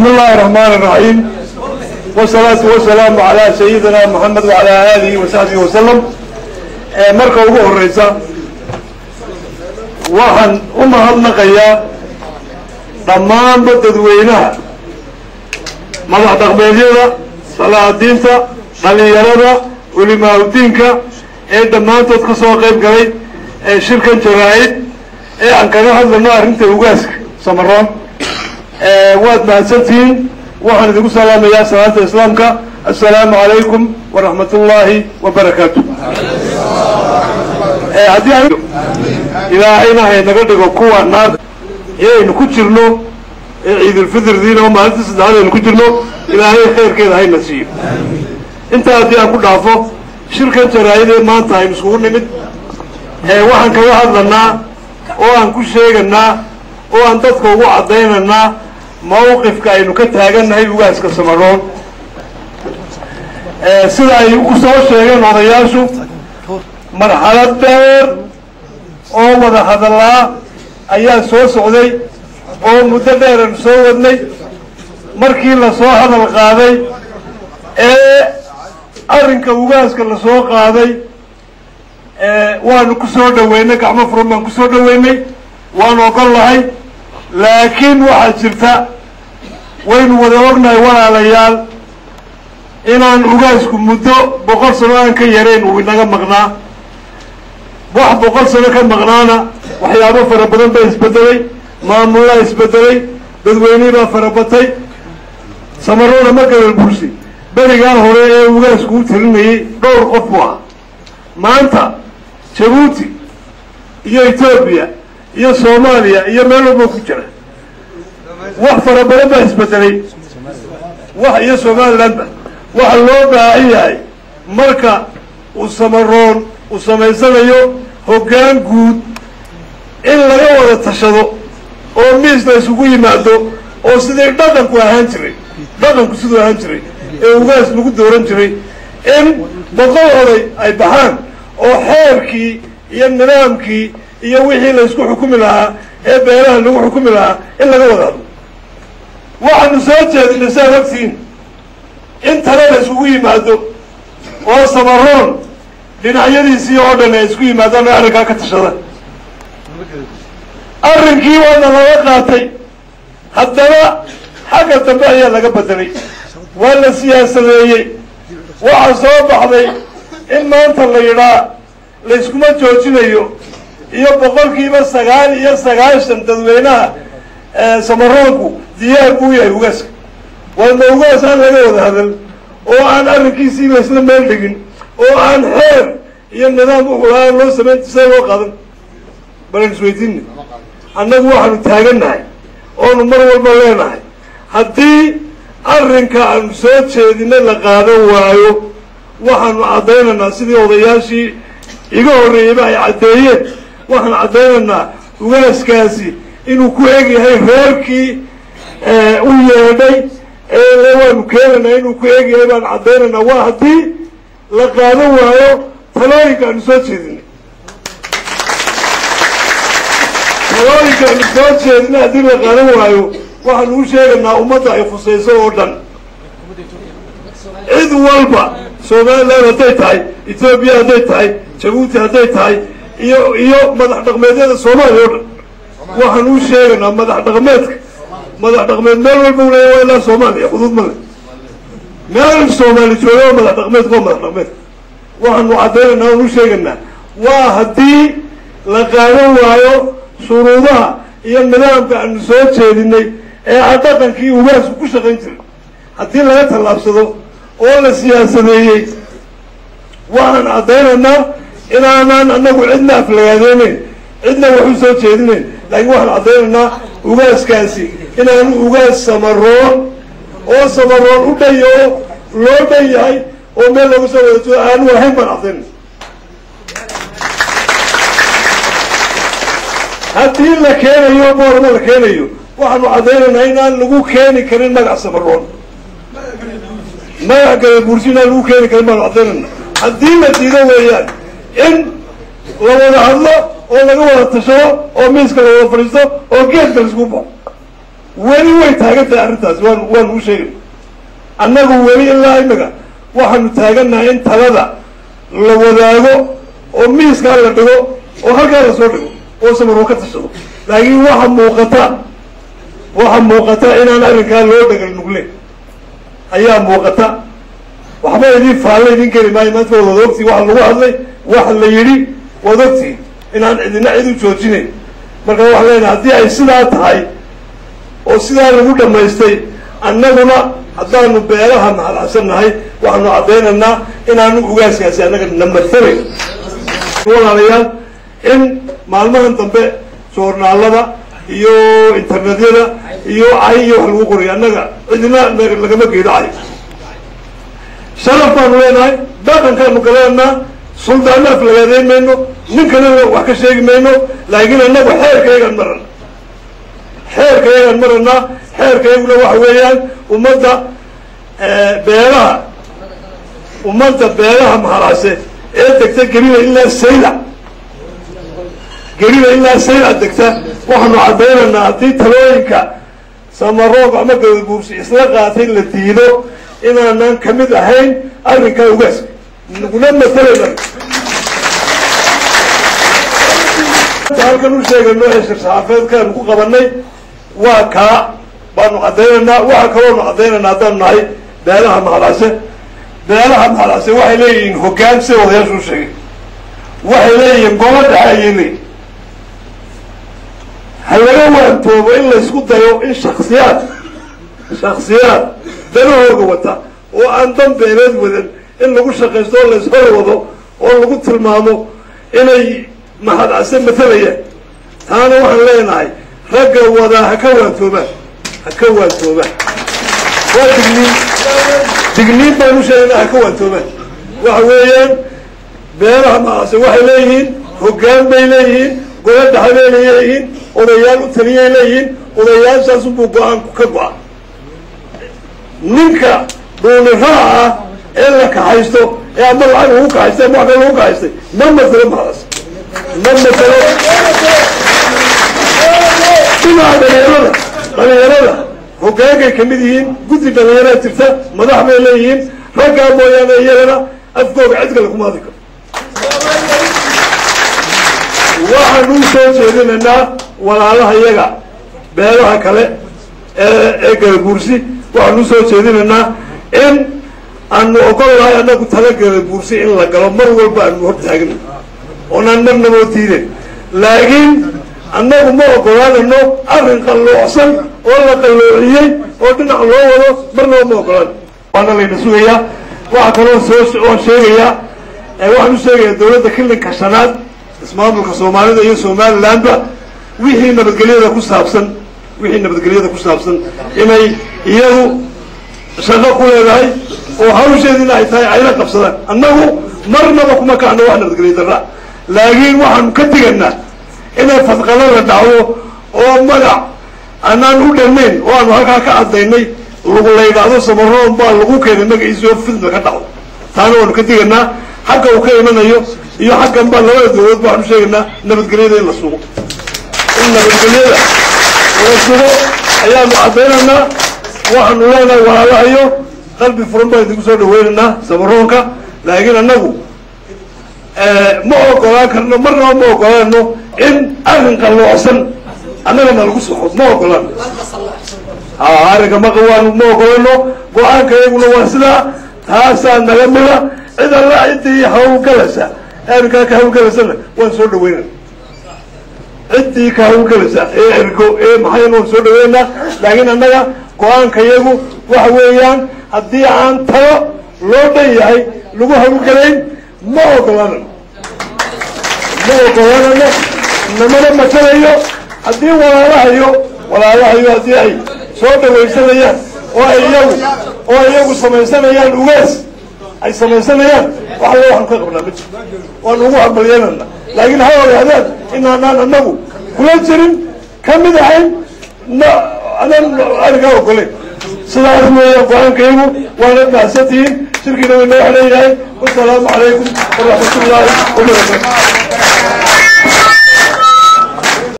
بسم الله الرحمن الرحيم والصلاة والسلام على سيدنا محمد وعلى آله وصحبه وسلم marka ugu horeysa waxaan u mahadnaqayaa dhammaanba dadweynaha madax dhaqmeedyada salaadiinta dhalinyarada culimaaudiinka ee dhammaantood ka soo qayb galay ee shirkan jaraa'id ee aan kaga hadlayno arrinta ugaaska samaroon waad mahadsantihiin waxaan idinku salaamayaa salaanta islaamka assalaamu calaykum waraxmat ullaahi wabarakaatu haddii ilaahayna haynaga dhigo kuwa naar inaynu ku jirno ee ciidulfitrdiina oo maalinta saddexaad aynu ku jirno ilaahay khayrkeeda hayna siiyo intaa haddii aan ku dhaafo shirkan jaraa'idee maanta aynu iskugu nimid waxaan kaga hadlanaa oo aan ku sheeganaa oo aan dadka ugu caddaynaynaa mawqifka aynu ka taagannahay ugaaska samaroon sida ay u soo sheegeen odayaashu marxalad dheer oo wada hadallaa ayaa soo socday oo muddo dheeranu soo wadnay markii lasoo hadal qaaday ee arrinka ugaaska lasoo qaaday waanu ku soo dhaweynay gacmo furan baan ku soo dhaweynay waanu ogol lahay laakiin waxaa jirta waynu wada ognahay walaalayaal inaan ugaasku muddo boqol sano aan ka yarayn uu inaga maqnaa wax boqol sano ka maqnaana waxyaabo fara badan baa isbedelay maamullaa isbedelay dadweynihii baa farabatay samaroona ma gabal bursi berigaan hore ee ugaasku u talinayay dhowr qof buu ah maanta jabuuti iyo etoobiya iyo soomaaliya iyo meel walba ku jira wax fara badan baa isbedelay wax iyo somalilandba waxa loo baahan yahay marka uu samaroon uu samaysanayo hoggaan guud in laga wada tashado oo miis la isugu yimaado oo sidii dhaqanku ahaan jiray dhaqanku siduu ahaan jiray ee ugaas lagu dooran jiray in boqol oday ay baxaan oo xeerkii iyo nidaamkii iyo wixii la isku xukumi lahaa ee beelaha lagu xukumi lahaa in laga wada hadlo waxaanu soo jeedinay saad ogtiin in tale la isugu yimaado oo samaroon dhinacyadiisii oo dhan ay isku yimaadaan oo arrinkaa ka tashada arrinkii waana laga qaatay haddana xagga dambe ayaa laga bedelay waa la siyaasadeeyey waxaa soo baxday in maanta la yidhaa layskuma joojinayo iyo boqolkiiba sagaal iyo sagaashan dadweynaha samaroonku diyaar buu yahay ugaaska waana ugaas aan laga wada hadal oo aan arrinkiisii laysla meel dhigin oo aan xeer iyo nidaam uxulaaan loo samayn see loo qadan balan isweydiina annagu waxaanu taagannahay oonu mar walba leenahay haddii arrinka aanu soo jeedinay la qaadan waayo waxaanu caddaynaynaa sidii odayaashii iga horreeyeyba ay caddeeyeen waxaan caddaynaynaa ugaaskaasi inuu ku eg yahay reerkii u yeedhay ee waanu keenaynaa inuu ku eg yahay baan caddaynaynaa waa haddii la qaadan waayo talooyinka aanu soo jeedinay talooyinka aanu soo jeedinay haddii la qaadan waayo waxaanu u sheegaynaa ummadda ay khusayso oo dhan cid walba somaliland hadday tahay etoobiya hadday tahay jabuuti hadday tahay iyo iyo madax dhaqmeedyada soomaaliya oo dhan waxaan u sheegaynaa madax dhaqmeedka madax dhaqmeed meel walba u leeya waa ilaa soomaaliya xuduud ma le meel soomaali jooga oo madax dhaqmeedka waa madax dhaqmeedka waxaanu caddaynaynaa aan u sheegaynaa waa haddii la qaadan waayo shuruudaha iyo nidaamka aanu soo jeedinay ee a dhaqankii ugaasku ku shaqayn jiray haddii laga tallaabsado oo la siyaasadeeyey waxaan caddaynaynaa inaanaan annagu cidna aflagaadeyneyn cidna wax u soo jeedinayn laakiin waxaan caddaynaynaa ugaaskaasi inaanu ugaas samaroon oo samaroon u dhan oo loo dhan yahay oo meel looga soo wada joodo aanu ahayn baan caddaynay haddii la keenayo boorma la keenayo waxaanu caddaynaynaa inaan lagu keeni karin magac samaroon magac gadabuursi inaan lagu keeni karin baanu caddaynayna haddii la diido weeyaan in la wada hadlo oo laga wada tashado oo miiska la wada fadhiisto oo geedka laisku baxo weli way taagan tahay arrintaas waan waanu u sheegay annagu weli ilaa imika waxaanu taagannahay in talada la wadaago oo miiskaa la dhigo oo halkaa la soo dhigo oo samaroo ka tashado laakiin waxa muuqata waxa muuqata inaan arrinkaa loo dhagal nugle ayaa muuqata waxba idin faalle idin geli maayo maanta waad wada ogtii waxa lagu hadlay waxa la yidhi waad ogtii inaan cidina cid u joojinayn marka waxaan leenahay haddii ay sidaa tahay oo sidaa lagu dhammaystay annaguna haddaanu beelaha mahadcabsan nahay waxaanu caddaynaynaa inaanu ugaaskaasi annaga namathalay walaalayaal in maalmahan dambe joornaalada iyo internetyada iyo cay iyo wax lagu qorayo annaga cidina lagama geedo cay sharaf baanu leenahay dhaqankaanu galeenaa suldaana aflagaadeyn mayno ninkana wax ka sheegi mayno laakiin annagu xeerkayagaan marana xeerkayagaan maranaa xeerkayaguna waxa weeyaan ummadda beelaha ummadda beelaha mahadcase ee degta gelina ilaa sayla gelina ilaa sayla degta waxaanu caddaynaynaa haddii talooyinka samaroog ama gadabuursi isla qaatay la diido inaanan ka mid ahayn arrinkaa ugaaska naguna matalayna halkan u sheegayno ee shir-saxaafeedkaanu ku qabanay waa kaa baanu caddaynaynaa waxa kaloonu caddaynaynaa haddaanu nahay beelaha mahadcase beelaha mahadcase waxay leeyihiin hoggaan sida odayaashu u sheegay waxay leeyihiin golo dhexe ayay leeyihin ha laga waantoobo in laysku dayo in shaksiyaad shaksiyaad danahooga wata oo aan dan beeleed wadan in lagu shaqaysto oo layshor wado oo lagu tilmaamo inay mahadcase matalayaan taana waxaan leenahay ragga wadaa ha ka waantoobaan ha ka waantoobaan waa digniin digniin baan u sheegaynaa ha ka waantoobaan waxa weeyaan beelaha mahadcase waxay leeyihiin hoggaan bay leeyihiin golo dhexe bay leeyihiin odayaal u taliyay leeyihiin odayaashaasunbuu go-aanku ka go-a ninka dhuuniraha ah ee la kaxaysto ee ama lacag lagu kaxaystay ama wax kale lagu kaxaystay ma masalo mahadcase ma masalo dhinaca dhalinyarada dhalinyarada hoggaankay kamid yihiin guddi dhalinyaraa jirta madax bay leeyihiin raggaa mooyaane iyagana afkooga cid kale kuma hadli karo waxaanu u soo jeedinaynaa walaalaha iyaga beelaha kale ee ee galaguursi waxaanu usoo jeedinaynaa in aanu ogol lahay annagu tala galaguursi in la galo mar walba aanu hortaagno oonaan marnaboo diidan laakiin annagu ma ogolaanayno arrin qalloocsan oo la qalloociyey oo dhinac loo wado marnaba ma ogolaan waana layna sugayaa waxaa kaloo soo oon sheegayaa waxaan u sheegayaa dawladda kilinka shanaad ismaamulka soomaalida iyo somalilandba wixii nabadgelyada ku saabsan wixii nabadgelyada ku saabsan inay iyadu shaqo ku leedahay oo hawsheediina ay tahay ayna qabsadaan annagu marnaba kuma kacno wax nabadgelya darra laakiin waxaanu ka diganaa inay fadqalo la dhacdo oo magac anaan u dhammayn oo aanu halkaa ka caddaynay lagu la yidhaahdo samaroon baa lagu keenay magaciisoo fidna ka dhacdo taana waanu ka diganaa xagga uu ka imanayo iyo xaggan baa labada dawlaod ba waxaanu sheegaynaa nabadgelyada in la sugo in nabadgelyada la sugo ayaanu caddaynaynaa waxaanu leenahay walaalahayo qalbi furan baan idinku soo dhaweynaynaa samaroonka laakiin annagu ma ogolaan karno marnaba ma ogolaano in arrin qalloocsan annagana lagu soxo ma ogolaan ha arrinka maqawaan ma ogolano go-aanka iyaguna waa sidaa taasaa naga mida cid alla ciddii hawlgalaysa arrinkaa ka hawlgalaysana waan soo dhaweynana ciddii ka hawlgalaysa ee ergo ee maxayn waan soo dhaweynaa laakiin annaga go-aanka iyagu waxa weeyaan haddii aan talo loo dhan yahay lagu hawlgalayn ma ogolanano ma ogolanano namana matalayo haddii walaalahayo walaalahayo haddii ay soo dhawaysanayaan oo ay iyagu oo ay iyagu samaysanayaan ugaas ay samaysanayaan wax alla waxaanu ka qabnaa ma jiro waanu ugu hambalyanana laakiin ha ogaadaan inaanaan anagu kula jirin ka mid ahayn na anaan arrinkaa ogolayn sidaas weeya go-aankaygu waana mahadsantihiin shirkiina way noo xidhan yahay wasalaamu calaykum waraxmat ullaahi wabarakatu